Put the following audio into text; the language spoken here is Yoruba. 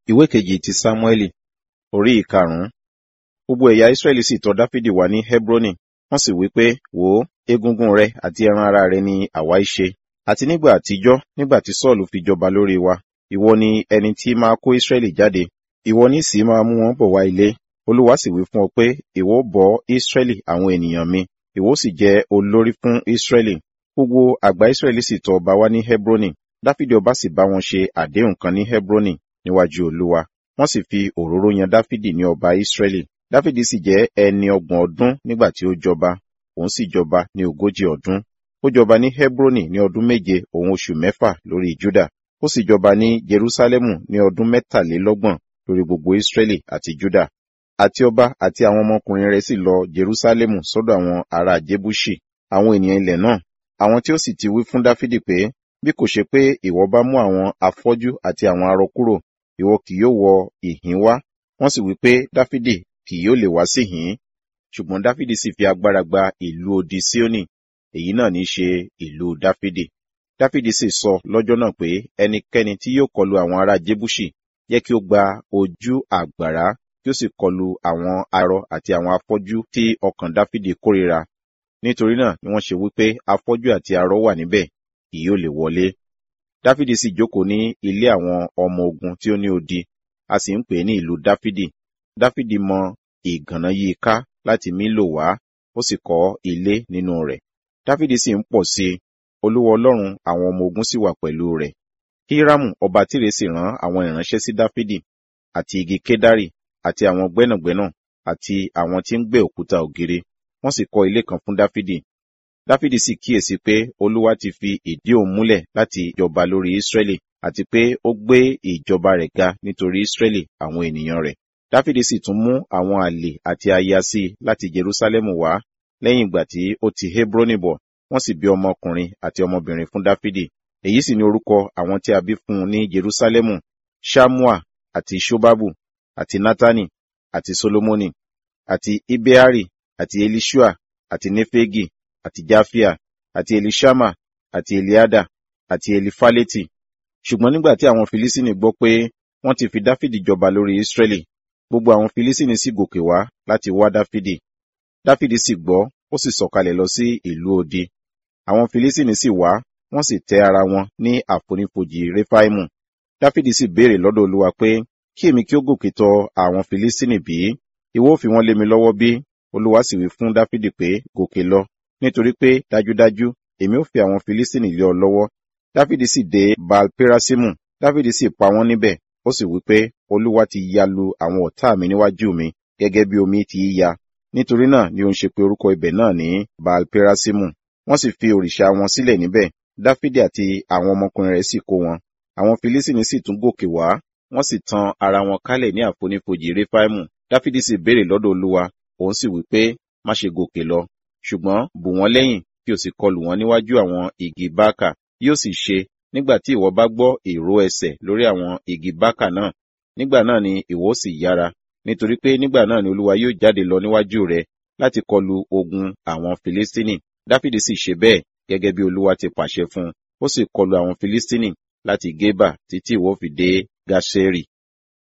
ìwé kejì ti sámúẹ́lì orí ìkarùn-ún gbogbo ẹ̀yà ísírẹ́lì sì tọ̀ dáfídì wá ní hebroni wọ́n sì wí pé wò ó egungun rẹ àti ẹran ara rẹ ni àwa í ṣe àti nígbà àtijọ́ nígbà tí sọ́ọ̀lù fi jọba lórí wa ìwọ ni ẹni tí máa kó ísírẹ́lì jáde ìwọ ní sì máa mú wọn bọ̀ wá ilé olúwa sì wí fún ọ pé ìwọ bọ́ ísírẹ́lì àwọn ènìyàn mi ìwọ sì jẹ́ olórí fún ísírẹ́lì gbogbo àgbà ísírẹ́lì sì tọ̀ ọba wá ní hebroni dáfídì ọba sì bá wọn ṣe àdéhùn kan ní hebroni níwájú olúwa wọ́n sì fi òróró yan dáfídì ní ọba ísírẹ́lì dáfídì sì jẹ́ ẹni ọgbọ̀n ọdún nígbà tí ó jọba òun sì jọba ní ogójì ọdún ó jọba ní hebroni ní ọdún méje òun oṣù mẹ́fà lórí juda ó sì jọba ní jerusalemu ní ọdún mẹ́tàlélọ́gbọ̀n lórí gbogbo ísírẹ́lì àti juda àti ọba àti àwọn ọmọkùnrin rẹ̀ sì lọ jerusalemu sọ́dọ̀ àwọn ará jebusi àwọn ènìyàn ilẹ̀ náà àwọn tí ó sì ti wí fún dáfídì pé bí kò ṣe pé ìwọ bá mú àwọn afọ́jú àti àwọn arọ kúrò ìwọ kì yóò wọ ìhín wá wọ́n sì wí pé dáfídì kì yóò lè wá sí ìhín ṣùgbọ́n dáfídì sì fi agbára gba ìlú odi síónì èyí náà ní í ṣe ìlú dáfídì dáfídì sì sọ lọ́jọ́ náà pé ẹnikẹ́ni tí yóò kọlu àwọn ará jébúṣì yẹ kí ó gba ojú àgbàrá kí ó sì kọlu àwọn arọ àti àwọn afọ́jú tí ọkàn dáfídì kórìíra nítorí náà ni wọ́n ṣe wípé afọ́jú àti arọ wà níbẹ̀ kì yóò lè wọlé dáfídì sì jókòó ní ilé àwọn ọmọ ogun tí ó ní odi a sì ń pè ní ìlú dáfídì dáfídì mọ ìgànná yí ká láti mílò wá ó sì kọ́ ilé nínú rẹ̀ dáfídì sì ń pọ̀ sí i olúwa ọlọ́run àwọn ọmọ ogun sì wà pẹ̀lú rẹ̀ hírámù ọba tírè sì rán àwọn ìránṣẹ́ sí dáfídì àti igi kédárì àti àwọn gbẹ́nàgbẹ́nà àti àwọn tí ń gbẹ́ òkúta ògiri wọ́n sì kọ́ ilé kan fún dáfídì dáfídì sì kíyèsí pé olúwa ti fi ìdí òun múlẹ̀ láti jọba lórí ísírẹ́lì àti pé ó gbé ìjọba rẹ̀ ga nítorí ísírẹ́lì àwọn ènìyàn rẹ̀ dáfídì sì tún mú àwọn àlè àti aya sí i láti jerúsálẹ́mù wá lẹ́yìn ìgbà tí ó ti hebroni bọ̀ wọ́n sì bí ọmọkùnrin àti ọmọbìnrin fún dáfídì èyí sì ni orúkọ àwọn tí a bí fún un ní jerúsálẹ́mù shamua àti shobabu àti natani àti solomoni àti ibeari àti elishua àti nefegi àti jafia àti elishama àti eliada àti elifaleti ṣùgbọ́n nígbà tí àwọn filisini gbọ́ pé wọ́n ti fi dáfídì jọba lórí israẹli gbogbo àwọn filisini sì gòkè wá láti wá dáfídì dáfídì sì gbọ́ ó sì sọ̀kalẹ̀ lọ sí ìlú odi àwọn filisini sì wá wọ́n sì tẹ́ ara wọn ní àfonífojì refaimu dáfídì sì béèrè lọ́dọ̀ olúwa pé kí èmi kí ó gòkè tọ àwọn filisini bí ìwọ ó fi wọ́n lé mi lọ́wọ́ bí olúwa sì wí fún dáfídì pé gòkè lọ nítorí pé dájúdájú èmi ó fi àwọn filisini lé ọ lọ́wọ́ dáfídì sì dé baalperasimu dáfídì sì pa wọ́n níbẹ̀ ó sì wí pé olúwa ti ya lu àwọn ọ̀tá mi níwájú mi gẹ́gẹ́ bí omi ti í ya nítorí náà ni ó ń ṣe pé orúkọ ibẹ̀ náà ní baalperasimu wọ́n sì fi òrìṣà wọn sílẹ̀ níbẹ̀ dáfídì àti àwọn ọmọkùnrin rẹ̀ sì kó wọn àwọn filisini sì tún gòkè wá wọ́n sì tan ara wọn kálẹ̀ ní àfonífojì refaimu dáfídì sì béèrè lọ́dọ̀ olúwa òun sì wí pé má ṣe gòkè lọ ṣùgbọ́n bù wọ́n lẹ́yìn kí o sì kọlù wọn níwájú àwọn igi bákà yóò sì ṣe nígbà tí ìwọ bá gbọ́ ìró ẹsẹ̀ lórí àwọn igi bákà náà nígbà náà ni ìwọ sì yára nítorí pé nígbà náà ni olúwa yóò jáde lọ níwájú rẹ láti kọlù ogun àwọn filistini dáfídì sì ṣe bẹ́ẹ̀ gẹ́gẹ́ bí olúwa ti pàṣẹ fún un ó sì kọlù àwọn filistini láti gébà títí ìwọ fi dé gásẹ́rì